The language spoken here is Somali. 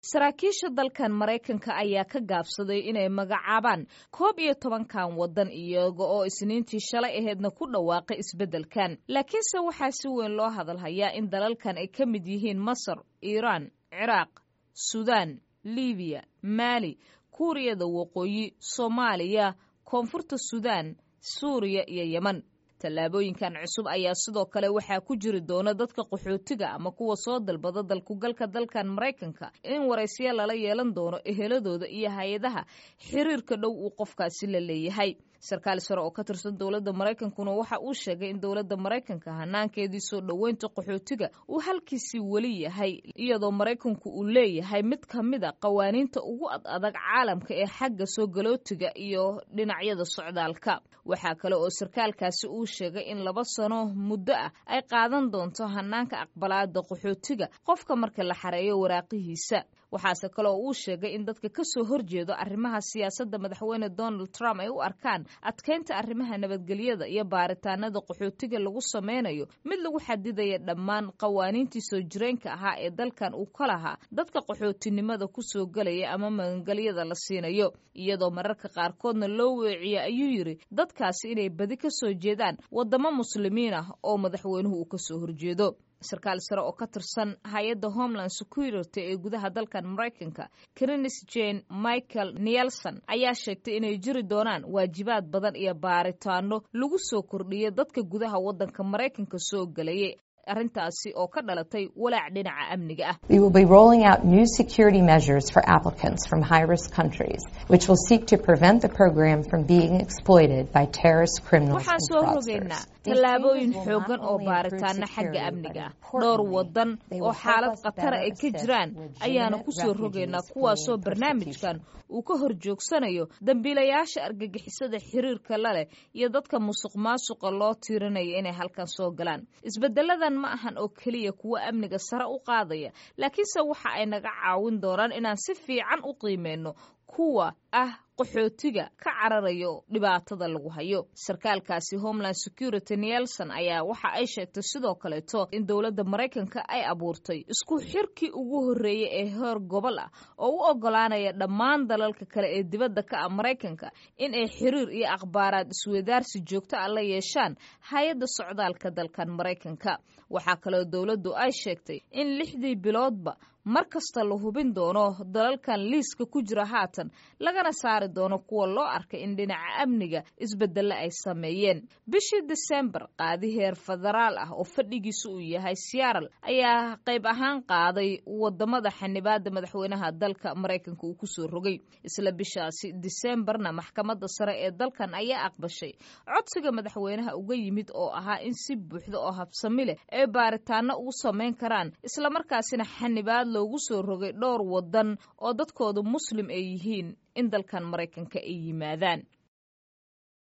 saraakiisha dalkan maraykanka ayaa ka gaabsaday inay magacaabaan koob iyo tobankan waddan iyaga oo isniintii shalay aheedna ku dhawaaqay isbeddelkan laakiinse waxaa si weyn loo hadalhayaa in dalalkan ay ka mid yihiin masar iiraan ciraaq suudaan libiya maali kuuriyada waqooyi soomaaliya koonfurta suudaan suuriya iyo yeman tallaabooyinkan cusub ayaa sidoo kale waxaa ku jiri doona dadka qaxootiga ama kuwa soo dalbada dalkugalka dalkan maraykanka in waraysyo lala yeelan doono eheladooda iyo hay-adaha xiriirka dhow uu qofkaasi la leeyahay sarkaal sare oo ka tirsan dowladda maraykankuna waxa uu sheegay in dowladda maraykanka hanaankeedii soo dhoweynta qaxootiga uu halkiisii weli yahay iyadoo maraykanku uu leeyahay mid ka mid a qawaaniinta ugu ad adag caalamka ee xagga soo galootiga iyo dhinacyada socdaalka waxaa kale oo sarkaalkaasi uu sheegay in laba sano muddo ah ay qaadan doonto hanaanka aqbalaada qaxootiga qofka marka la xareeyo waraaqihiisa waxaase kale oo uu sheegay in dadka ka soo horjeedo arrimaha siyaasadda madaxweyne donald trump ay u arkaan adkeynta arrimaha nabadgelyada iyo baaritaanada qaxootiga lagu sameynayo mid lagu xadidaya dhammaan qawaaniintii soo jireenka ahaa ee dalkan uu ka lahaa dadka qaxootinimada ku soo gelaya ama magangelyada la siinayo iyadoo mararka qaarkoodna loo weeciya ayuu yidhi dadkaasi inay badi ka soo jeedaan waddamo muslimiin ah oo madaxweynuhu uu ka soo horjeedo sarkaal sare oo ka tirsan hay-adda homeland security ee gudaha dalkan maraykanka krinis jane michael nielson ayaa sheegtay inay jiri doonaan waajibaad badan iyo baaritaano lagu soo kordhiya dadka gudaha waddanka maraykanka soo gelayay arrintaasi oo ka dhalatay walaac dhinaca amniga ah We will be rolling out new security measures for applicants from high-risk countries, which will seek to prevent the program from being exploited by terrorist criminals waxaan and soo fraudsters. rogaynaa These tallaabooyin changes will not xoogan oo only improve baaritaana security, xagga but amniga ah importantly, dhowr waddan they oo will help xaalad us khatara better ay ka assist jiraan ayaana legitimate ku soo rogaynaa refugees kuwaasoo fleeing barnaamijkan persecution. uu ka hor joogsanayo dambiilayaasha argagixisada xiriirka la leh iyo dadka musuq maasuqa loo tiirinaya inay halkan soo galaan isbedeladan ma ahan oo keliya kuwo amniga sare u qaadaya laakiinse waxa ay naga caawin doonaan inaan si fiican u qiimeyno kuwa ah qaxootiga ka cararayo dhibaatada lagu hayo sarkaalkaasi homeland security nielson ayaa waxa ay sheegtay sidoo kaleeto in dowladda maraykanka ay abuurtay isku xirkii ugu horreeyey ee heer gobol ah oo u ogolaanaya dhammaan dalalka kale ee dibadda ka ah maraykanka in ay xiriir iyo akhbaaraad isweydaarsi joogto ah la yeeshaan hay-adda socdaalka dalkan maraykanka waxaa kaloo dowladdu ay sheegtay in lixdii biloodba mar kasta la hubin doono dalalkan liiska ku jira haatan lagana saari doono kuwa loo arkay in dhinaca amniga isbedelle ay sameeyeen bishii disembar qaadi heer federaal ah oo fadhigiisu uu yahay seattle ayaa qayb ahaan qaaday wadamada xanibaada madaxweynaha dalka maraykanka uu kusoo rogay isla bishaasi disembarna maxkamadda sare ee dalkan ayaa aqbashay codsiga madaxweynaha uga yimid oo ahaa in si buuxda oo habsami leh ay baaritaano ugu samayn karaan islamarkaasina xanibaad loogu soo rogay dhowr wadan oo dadkoodu muslim ay yihiin in dalkan maraykanka ay yimaadaan